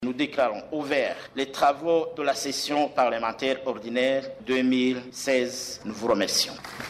Nous déclarons ouverts les travaux de la session parlementaire ordinaire 2016. Nous vous remercions.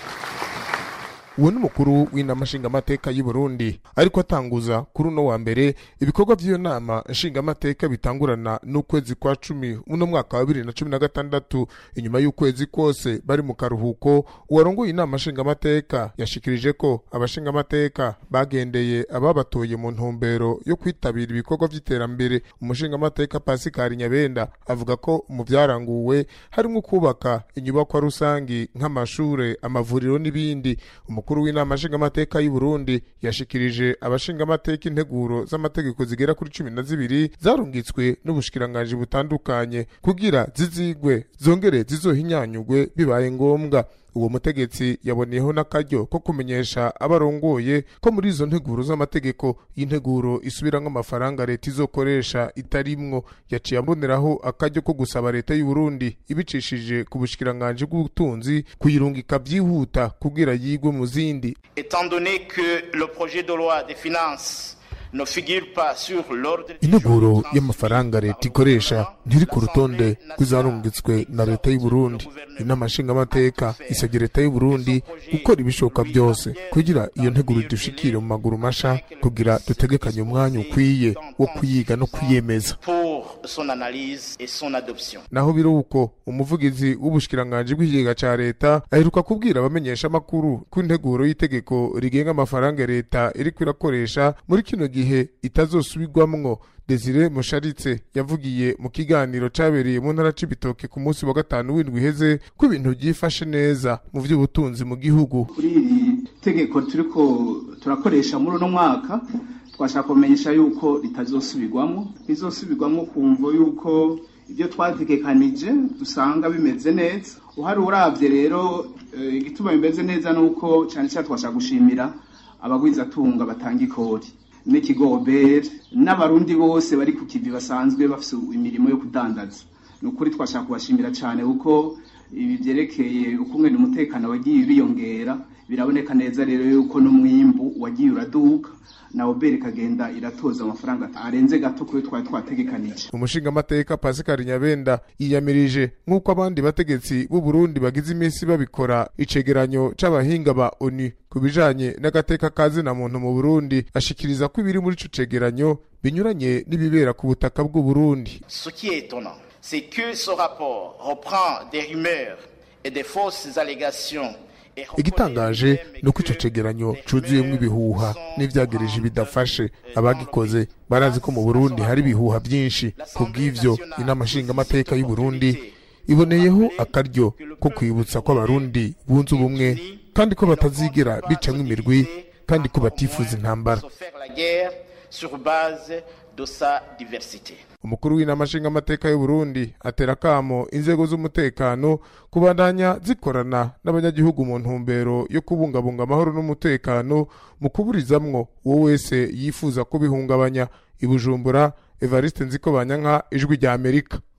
uwo ni umukuru w'inama nshingamateka y'u Burundi ariko atanguza kuri uno wa mbere ibikorwa by'iyo nama nshingamateka bitangurana n'ukwezi kwa cumi uno mwaka wa bibiri na cumi na gatandatu inyuma y'ukwezi kose bari mu karuhuko uwarongoye inama nshingamateka yashikirije ko abashingamateka bagendeye ababatoye mu ntumbero yo kwitabira ibikorwa by'iterambere umushingamateka Pascal Nyabenda avuga ko mu byaranguwe harimo kubaka inyubakwa rusangi nk'amashure amavuriro n'ibindi umukuru w'inama nshingamateka y'u Burundi yashikirije abashingamateka integuro z'amategeko zigera kuri cumi na zibiri zarungitswe n'ubushikiranganji butandukanye kugira zizigwe zongere zizohinyanyugwe bibaye ngombwa uwo mutegetsi yaboneyeho n'akaryo ko kumenyesha abarongoye ko muri izo nteguro z'amategeko y'integuro isubiramwo amafaranga leta izokoresha itarimwo yaciye aboneraho akaryo ko gusaba leta y'u Burundi ibicishije ku bushikiranganji bw'ubutunzi kuyirungika byihuta kugira yigwe mu zindi Étant donné que le projet de loi des finances ne figure pas sur l'ordre du integuro jour y'amafaranga leta ikoresha ntiri ku rutonde rw'izarungitswe na leta y'u Burundi inama nshingamateka isabye leta y'u Burundi gukora ibishoboka byose kugira iyo nteguro idushikire mu maguru masha kugira dutegekanye umwanya ukwiye wo kuyiga no kuyemeza pour son analyse et son adoption. naho biri uko umuvugizi w'ubushikiranganji bw'ikigega ca leta aheruka kubwira abamenyesha amakuru ko integuro y'itegeko rigenga amafaranga leta iriko irakoresha muri kino gihe itazosubirwamwo Desire Musharitse yavugiye mu kiganiro cabereye mu ntara c'ibitoke ku munsi wa gatanu w'indwi iheze ko ibintu byifashe neza mu vy'ubutunzi mu gihugu kuri iri tegeko turiko turakoresha muri uno mwaka twashaka kumenyesha yuko ritazosubirwamo rizosubirwamo kumvo yuko ibyo twategekanije dusanga bimeze neza uhari uravye rero eh, igituma bimeze neza nuko cyane cyane twashaka gushimira abagwizatunga batanga ikori n'ikigobere n'abarundi bose bari ku kivi basanzwe bafise imirimo yo kudandaza ni ukuri twashaka kubashimira cyane kuko ibi byerekeye ukungene umutekano wagiye biyongera biraboneka neza rero yuko n'umwimbu wagiye uraduka na obere ikagenda iratoza amafaranga arenze gato kuyo twari twategekanije umushingamateka Pascal Nyabenda yiyamirije nk'uko abandi bategetsi b'u Burundi bagize iminsi babikora icegeranyo c'abahinga ba ONU ku bijanye n'agateka ka zina muntu mu Burundi ashikiriza ko ibiri muri ico cegeranyo binyuranye n'ibibera ku butaka bw'u Burundi Ce qui est étonnant, c'est que ce rapport reprend des rumeurs et des fausses allégations. et reconnaît igitangaje lui-même ni uko ico que cegeranyo les cuzuyemwo rumeurs ibihuha sont n'ivyagereje en bidafashe grande abagikoze barazi ko mu Burundi hari ibihuha byinshi kubw'ivyo inama nshingamateka y'u Burundi iboneyeho akaryo ko kwibutsa ko abarundi bunze ubumwe kandi ko batazigera bicamwo imirwi kandi ko batifuza intambara se faire la guerre sur base de sa diversité. umukuru w'inama nshingamateka y'u Burundi atera akamo inzego z'umutekano kubandanya zikorana n'abanyagihugu mu ntumbero yo kubungabunga amahoro n'umutekano mu kuburizamwo uwo wese yifuza kubihungabanya i Bujumbura Evariste Nzikobanyanka ijwi rya Amerika